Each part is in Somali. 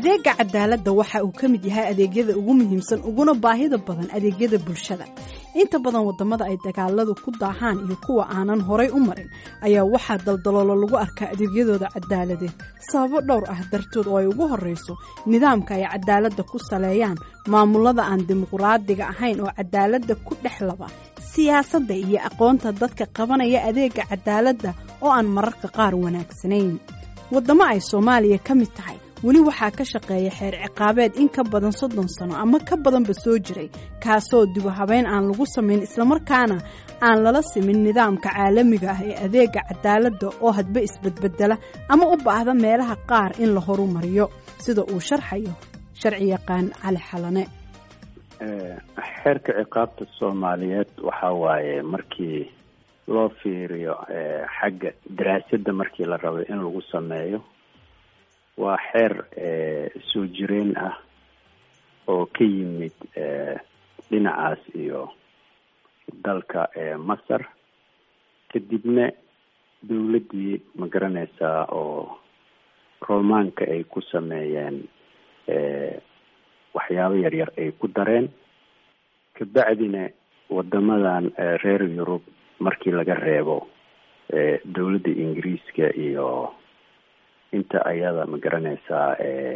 adeega cadaaladda waxa uu ka mid yahay adeegyada ugu muhiimsan uguna baahida badan adeegyada bulshada inta badan wadamada ay dagaaladu ku daahaan iyo kuwa aanan horay u marin ayaa waxaa daldaloolo lagu arkaa adeegyadooda cadaaladeed sababo dhowr ah dartood oo ay ugu horeyso nidaamka ay cadaaladda ku saleeyaan maamulada aan dimuqraadiga ahayn oo cadaaladda ku dhex laba siyaasadda iyo aqoonta dadka qabanaya adeega cadaaladda oo aan mararka qaar wanaagsanayn waddamo ay soomaaliya ka mid tahay weli waxaa ka shaqeeya xeer ciqaabeed in ka badan soddon sano ama ka badanba soo jiray kaasoo dibu habeyn aan lagu samayn islamarkaana aan lala simin nidaamka caalamiga ah ee adeega cadaaladda oo hadba isbedbedela ama u baahda meelaha qaar in la horumariyo sida uu sharxayo sharci yaqaan cali xalane xeerka ciqaabta soomaaliyeed waxaa waaye markii loo fiiriyo xagga daraasadda markii la rabay in lagu sameeyo waa xeer soo jireen ah oo ka yimid dhinacaas iyo dalka masar kadibna dawladdii ma garanaysaa oo romaanka ay ku sameeyeen waxyaabo yaryar ay ku dareen kabacdina wadamadan reer yurub markii laga reebo dawladda ingiriiska iyo inta ayada ma garanaysaa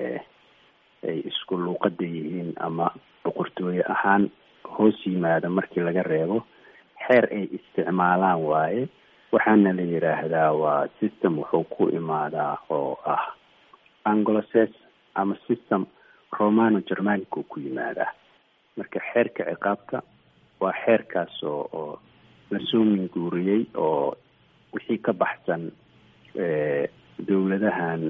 ay isku luuqada yihiin ama boqortooye ahaan hoos yimaada markii laga reebo xeer ay isticmaalaan waaye waxaana la yidhaahdaa waa system wuxuu ku imaadaa oo ah angloces ama system romano germanica ku yimaadaa marka xeerka ciqaabta waa xeerkaas oo oo lasoo minguuriyey oo wixii ka baxsan dawladahan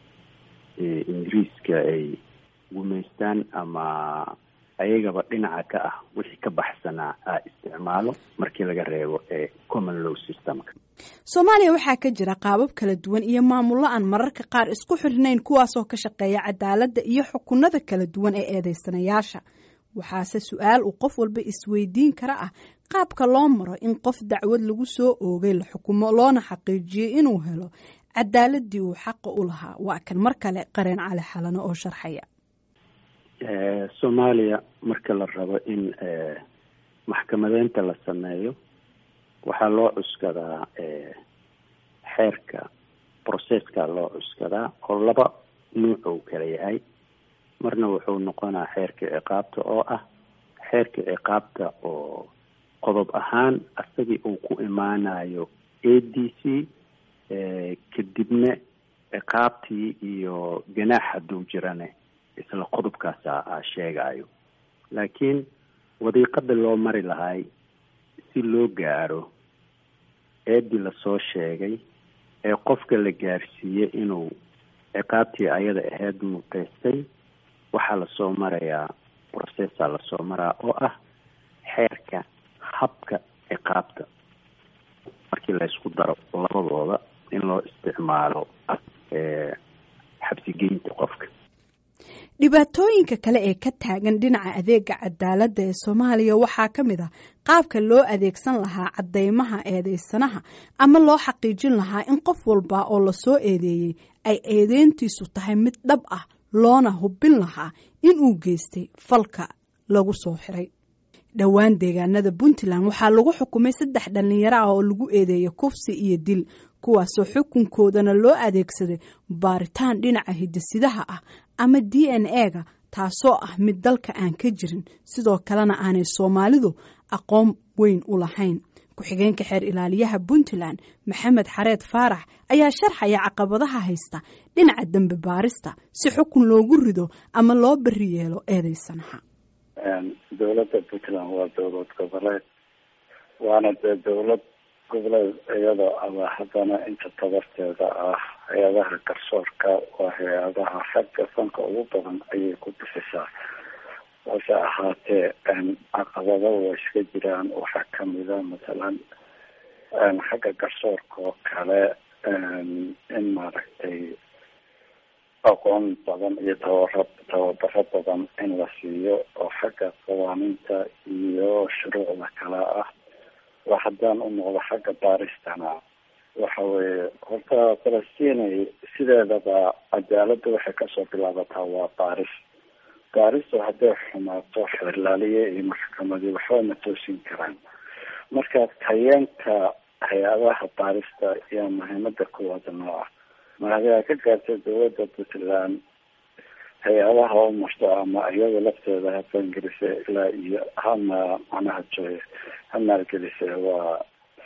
ingiriiska ay gumaystaan ama ayagaba dhinaca ka ah wixii ka baxsanaa a isticmaalo markii laga reebo ee common law systemka soomaaliya waxaa ka jira qaabab kala duwan iyo maamullo aan mararka qaar isku xirnayn kuwaasoo ka shaqeeya cadaaladda iyo xukunada kala duwan ee eedeysanayaasha waxaase su-aal uu qof walba isweydiin kara ah qaabka loo maro in qof dacwad lagu soo oogay la xukumo loona xaqiijiyey inuu helo cadaaladii uu xaqa u lahaa waa kan mar kale qareen cali xalano oo sharxaya soomaaliya marka la rabo in maxkamadeynta la sameeyo waxaa loo cuskadaa xeerka processka loo cuskadaa oo laba nuuc ou kala yahay marna wuxuu noqonaa xeerka ciqaabta oo ah xeerka ciqaabta oo qodob ahaan asagii uu ku imaanayo a d c kadibna ciqaabtii iyo ganaax hadduu jirane isla qodobkaasa a sheegayo laakiin wadiiqada loo mari lahay si loo gaaro eedii lasoo sheegay ee qofka la gaarsiiyey inuu ciqaabtii ayada ahayd muteystay waxaa lasoo marayaa processa lasoo maraa oo ah xeerka habka ciqaabta markii laysku daro labadooda in loo isticmaalo xabsigeynta qofka dhibaatooyinka kale ee ka taagan dhinaca adeega cadaaladda ee soomaaliya waxaa ka mid ah qaabka loo adeegsan lahaa caddeymaha eedeysanaha ama loo xaqiijin lahaa in qof walba oo lasoo eedeeyey ay eedeyntiisu tahay mid dhab ah loona hubin lahaa inuu geystay falka lagu soo xiray dhowaan deegaanada puntland waxaa lagu xukumay saddex dhallinyaro ah oo lagu eedeeyay kufsi iyo dil kuwaasoo xukunkoodana loo adeegsaday baaritaan dhinaca hidisidaha ah ama d n e-ga taasoo ah mid dalka aan ka jirin sidoo kalena aanay soomaalidu aqoon weyn u lahayn ku-xigeenka xeer ilaaliyaha puntland maxamed xareed faarax ayaa sharxaya caqabadaha haysta dhinaca dembe baarista si xukun loogu rido ama loo beri yeelo eedeysanaha dowladda puntland waa dowlad goboleed waana dee dowlad goboleed iyadoo aba haddana inta tabarteeda ah hay-adaha garsoorka waa hay-adaha xagga fanka ugu badan ayay ku bixisaa hase ahaatee caqabado waa iska jiraan waxaa kamida masalan xagga garsoorka oo kale in maaragtay aqoon badan iyo tabara tababaro badan in la siiyo oo xagga qawaaniinta iyo shuruucda kale ah oo haddaan u noqdo xagga baaristana waxa weeye horta falastinay sideedaba cadaaladda waxay kasoo bilaabataa waa baaris baaristu hadday xumaato xeerlaaliye iyo maxkamadii waxba ma toosin karaan marka tayeenka hay-adaha baarista iyo muhiimada kuwaada noo ah mahadiaa ka gaartay dowladda puntland hay-adaha u marto ama iyada lafteeda ha fangelise ilaa iyo hama macnaha joy ha maalgelise waa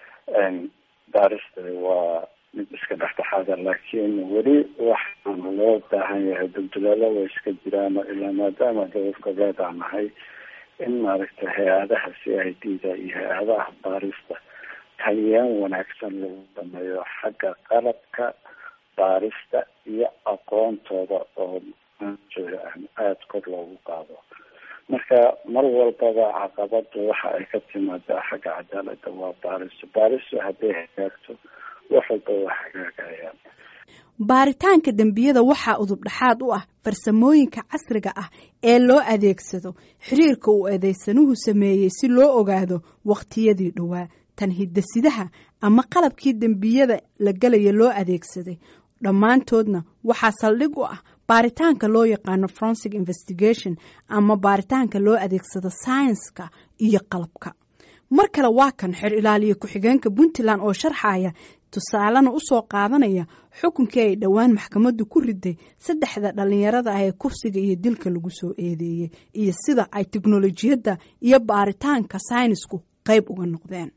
baarista waa mid iska dhexdhexaada laakiin weli waxaan loo baahan yahay dulduleelo way iska jiraan ilaa maadaama dowlad goboleed aan nahay in maaragtay hay-adaha c i d da iyo hay-adaha baarista taliyaan wanaagsan lagu sameeyo xagga qalabka baarista iyo aqoontooda oo aada kor loogu qaado marka mar walbaba caqabada waxa ay ka timaadaa xagga cadaalada waa baaristo baaristu hadday hagaagto wax walba waa hagaagayaan baaritaanka dembiyada waxaa udub dhexaad u ah farsamooyinka casriga ah ee loo adeegsado xiriirka uu eedeysanuhu sameeyey si loo ogaado wakhtiyadii dhowaa tan hidasidaha ama qalabkii dembiyada la gelaya loo adeegsaday dhammaantoodna waxaa saldhig u ah baaritaanka loo yaqaano forensic investigation ama baaritaanka loo adeegsado saynska iyo qalabka mar kale waa kan xer ilaaliye ku-xigeenka puntland oo sharxaya tusaalena usoo qaadanaya xukunkii ay dhowaan maxkamaddu ku riday saddexda dhallinyarada ah ee kufsiga iyo dilka lagu soo eedeeyey iyo sida ay teknolojiyadda iyo baaritaanka saynisku qayb uga noqdeen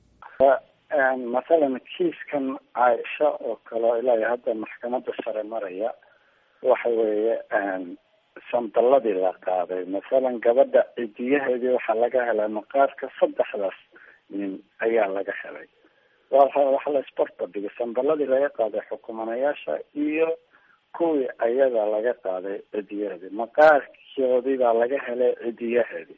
mathalan kiiskan caaisha oo kale ilaa hadda maxkamadda sare maraya waxa weeye sandaladii la qaaday mathalan gabadha cidiyaheedii waxaa laga helay maqaarka saddexdaas nin ayaa laga helay waxa la isbarbardhigay sandaladii laga qaaday xukumanayaasha iyo kuwii ayada laga qaaday cidiyaheedii maqaarkoodii baa laga helay cidiyaheedii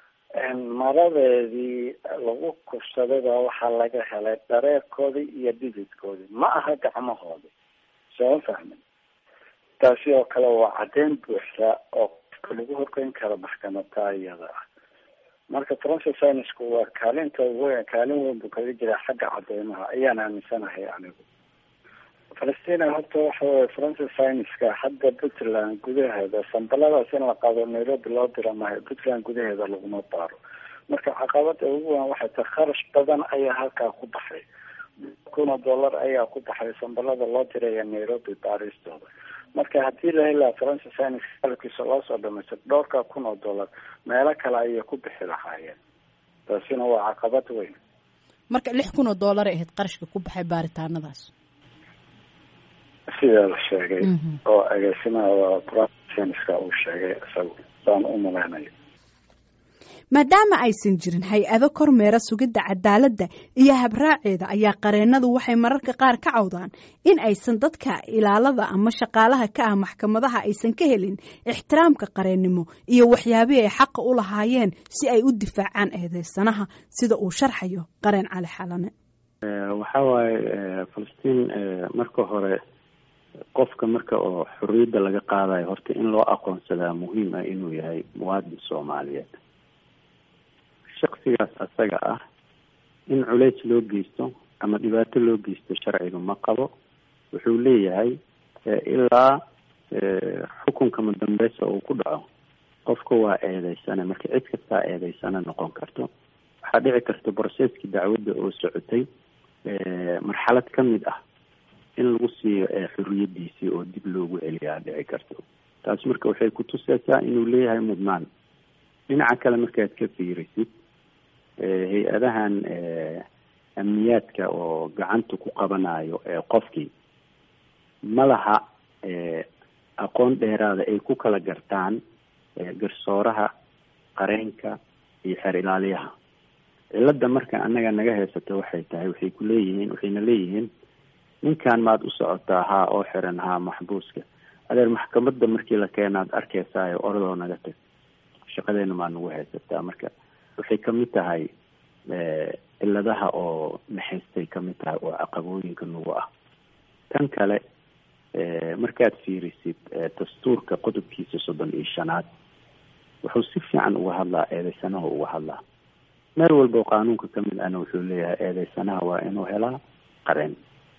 maradeedii lagu kufsaday baa waxaa laga helay dhareerkoodii iyo dhididkoodii ma aha gacmahoodii soo fahmin taasi oo kale waa caddeyn buuxda oo qofka lagu horgeyn karo maxkamada iyada ah marka forensic scienceku waa kaalinta weyn kaalin weyn buu kaga jiraa xagga cadeymaha ayaan aaminsanahay anigu falastina horta waxa weye forensic scienceska hadda puntland gudaheeda sambaladaas in la qaado nairobi loo dira maayo puntland gudaheeda laguma baaro marka caqabada ugu weyn waxay tahay kharash badan ayaa halkaa ku baxay kun oo dollar ayaa ku baxay sambalada loo diraya nairobi baaristooda marka haddii la helaa forensic science qalabkiisa loo soo dhamaystir dhowrka kun oo dollar meelo kale ayay ku bixi lahaayeen taasina waa caqabad weyn marka lix kun oo dollar ay ahayd qarashka ku baxay baaritaanadaas sidaa la sheegay oo agaasimaha forensic uu sheegay isagu saan u malaynayo maadaama aysan jirin hay-ado kormeera sugidda cadaaladda iyo habraaceeda ayaa qareennadu waxay mararka qaar ka cawdaan in aysan dadka ilaalada ama shaqaalaha ka ah maxkamadaha aysan ka helin ixtiraamka qareennimo iyo waxyaabihii ay xaqa u lahaayeen si ay u difaacaan eedeysanaha sida uu sharxayo qareen cali xalane waxaa waaye falastiin marka hore qofka marka oo xorriyadda laga qaadayo horta in loo aqoonsadaa muhiim ah inuu yahay muwaadin soomaaliyeed shaksigaas asaga ah in culeys loo geysto ama dhibaato loo geysto sharciga ma qabo wuxuu leeyahay ilaa xukunka madambeysa uu ku dhaco qofka waa eedeysane marka cid kastaa eedeysane noqon karto waxaa dhici karta brocesskii dacwadda oo socotay marxalad ka mid ah in lagu siiyo xorriyadiisii oo dib loogu celiyaa dhici karto taas marka waxay kutuseysaa inuu leeyahay mudnaan dhinaca kale markaad ka fiirisid hay-adahan amniyaadka oo gacanta ku qabanayo qofkii ma laha aqoon dheeraada ay ku kala gartaan garsooraha qareenka iyo xeer ilaaliyaha cilada marka annaga naga haysato waxay tahay waxay ku leeyihiin waxayna leeyihiin ninkan maad u socotaa haa oo xiran haa maxbuuska adeer maxkamadda markii la keenaad arkaysaayo oradoo naga tag shaqadeena maa nagu haysataa marka waxay kamid tahay ciladaha oo naxaystay kamid tahay oo caqabooyinka nagu ah tan kale markaad fiirisid dastuurka qodobkiisa soddon iyo shanaad wuxuu si fiican uga hadlaa eedeysanaha uga hadlaa meel walba oo qaanuunka kamid ahna wuxuu leeyahay eedeysanaha waa inuu helaa qareen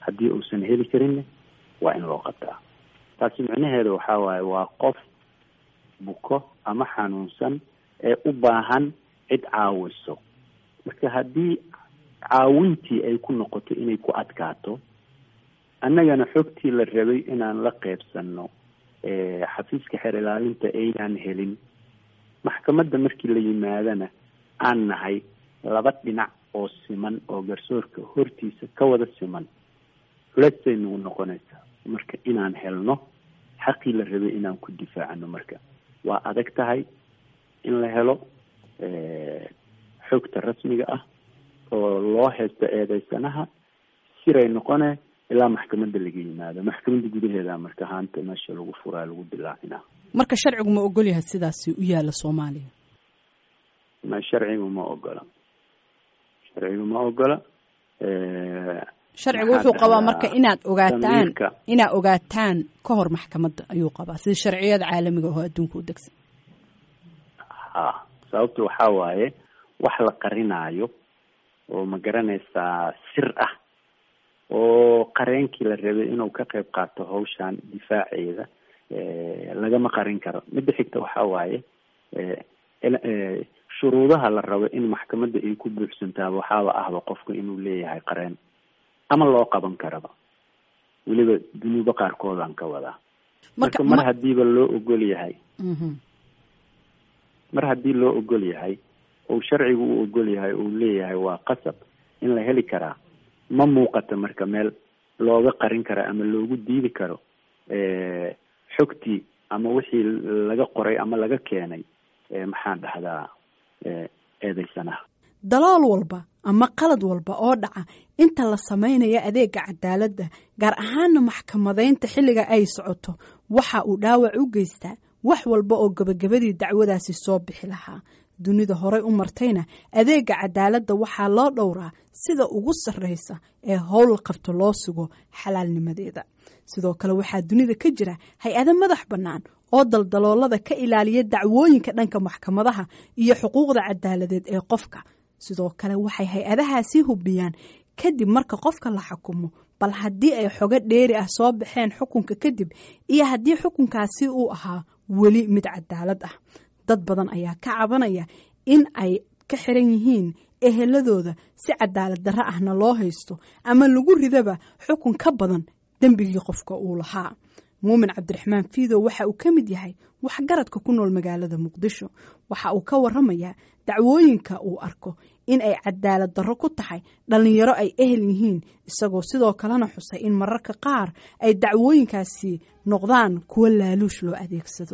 haddii uusan heli karinna waa in loo qabtaa taasi micnaheedu waxaa waaye waa qof buko ama xanuunsan ee u baahan cid caawiso marka haddii caawintii ay ku noqoto inay ku adkaato annagana xogtii la rabay inaan la qeybsanno xafiiska xeer ilaalinta aynaan helin maxkamadda markii la yimaadana aan nahay laba dhinac oo siman oo garsoorka hortiisa ka wada siman culeysay nagu noqonaysaa marka inaan helno xaqii la rabay inaan ku difaacano marka waa adag tahay in la helo xogta rasmiga ah oo loo haysto eedeysanaha siray noqone ilaa maxkamadda laga yimaado maxkamadda gudaheeda marka haanta meesha lagu furaa lagu dilaacinaa marka sharcigu ma ogol yahay sidaasi u yaala soomaaliya ma sharcigu ma ogola sharcigu ma ogola sharcigu wuxuu qabaa marka inaad ogaataan inaad ogaataan ka hor maxkamadda ayuu qabaa sida sharciyada caalamiga oo adduunka u degsan ha sababta waxaa waaye wax la qarinaayo oo ma garanaysaa sir ah oo qareenkii la rabay inuu ka qayb qaato hawshan difaaceeda lagama qarin karo midda xigta waxaa waaye shuruudaha la rabo in maxkamadda ay ku buuxsantaaba waxaaba ahba qofku inuu leeyahay qareen ama loo qaban karaba weliba dunuubo qaarkoodaan ka wadaa marka mar hadiiba loo ogol yahay mar haddii loo ogol yahay ou sharcigu u ogol yahay uu leeyahay waa qasab in la heli karaa ma muuqata marka meel looga qarin karo ama loogu diidi karo xogtii ama wixii laga qoray ama laga keenay maxaan dhahdaa eedeysanaha dalool walba ama qalad walba oo dhaca inta la samaynayo adeega cadaaladda gaar ahaana maxkamadaynta xilliga ay socoto waxa uu dhaawac u geystaa wax walba oo gebagabadii dacwadaasi soo bixi lahaa dunida horey u martayna adeega cadaaladda waxaa loo dhowraa sida ugu sarreysa ee howl qabto loo sugo xalaalnimadeeda sidoo kale waxaa dunida ka jira hay-ado madax bannaan oo daldaloolada ka ilaaliya dacwooyinka dhanka maxkamadaha iyo xuquuqda cadaaladeed ee qofka sidoo kale waxay hay-adahaasi hubiyaan kadib marka qofka la xukumo bal haddii ay xogo dheeri ah soo baxeen xukunka kadib iyo haddii xukunkaasi uu ahaa weli mid cadaalad ah dad badan ayaa ka cabanaya in ay ka xiran yihiin eheladooda si cadaalad darro ahna loo haysto ama lagu ridaba xukun ka badan dembigii qofka uu lahaa muumin cabdiraxmaan fiidow waxa uu ka mid yahay waxgaradka ku nool magaalada muqdisho waxa uu ka waramayaa dacwooyinka uu arko in ay cadaalad darro ku tahay dhallinyaro ay ehel yihiin isagoo sidoo kalena xusay in mararka qaar ay dacwooyinkaasi noqdaan kuwo laaluush loo adeegsado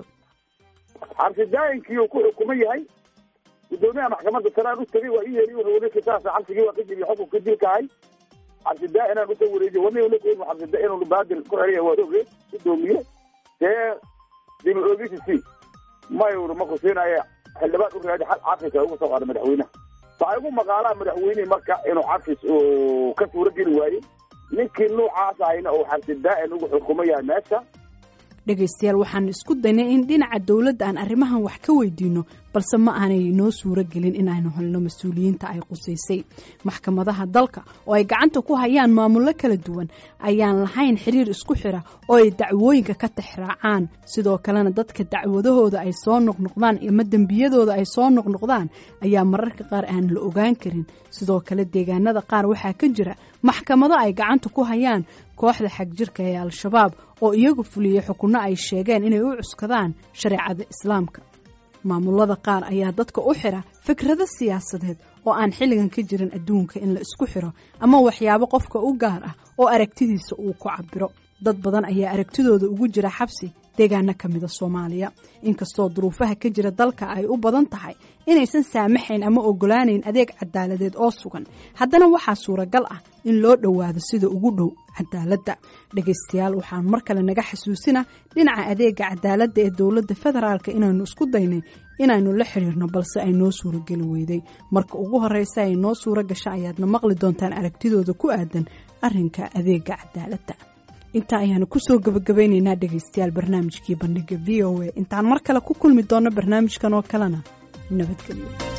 xabsidaayinkii uu ku xukuman yahay gudoomiyaha maxkamadda sanaan u tegay waa ii yeeri wuxuu weli kisaas xabsigii waa ka jibiy xukunka dilkahay xabsidaa inaan usoo wareejiyo wani lakoyma xabsida inuu baadil ku xeriya waa oge gudoomiye dee dib oogisi si mayur ma kusiinaya xildhibaan u raadi xal cafis ugu soo qaada madaxweynaha waxay ugu maqaalaa madaxweynehi marka inuu cafis uu ka suuro geli waayey ninkii nuucaas ahayna uu xabsidaa-in ugu xukuman yahay meesha dhegaystayaal waxaan isku daynay in dhinaca dowladda aan arrimahan wax ka weydiino balse ma aanay noo suuro gelin in aynu helno mas-uuliyiinta ay qusaysay maxkamadaha dalka oo ay gacanta ku hayaan maamullo kala duwan ayaan lahayn xiriir isku xira oo ay dacwooyinka ka tixraacaan sidoo kalena dadka dacwadahooda ay soo noqnoqdaan ama dembiyadooda ay soo noqnoqdaan ayaa mararka qaar aan la ogaan karin sidoo kale deegaanada qaar waxaa ka jira maxkamado ay gacanta ku hayaan kooxda xagjirka ee al-shabaab oo iyagu fuliyey xukunno ay sheegeen inay u cuskadaan shareecada islaamka maamulada qaar ayaa dadka u xira fikrado siyaasadeed oo aan xilligan ka jirin adduunka in la isku xiro ama waxyaabo qofka u gaar ah oo aragtidiisa uu ku cabiro dad badan ayaa aragtidooda ugu jira xabsi deegaano ka mida soomaaliya inkastoo duruufaha ka jira dalka ay u badan tahay inaysan saamaxayn ama ogolaanayn adeeg cadaaladeed oo sugan haddana waxaa suuragal ah in loo dhowaado sida ugu dhow cadaaladda dhegaystayaal waxaan mar kale naga xasuusina dhinaca adeega cadaaladda ee dowladda federaalk inaynu isku daynay inaynu la xiriirno balse ay noo suurogeli weyday marka ugu horeysa ay noo suuro gasho ayaadna maqli doontaan aragtidooda ku aadan arrinka adeega cadaaladda intaa ayaanu kusoo gabagabaynaynaa dhegaystayaal barnaamijkii bandhiga v o a intaan mar kale ku kulmi doonno barnaamijkan oo kalena nabadgelyo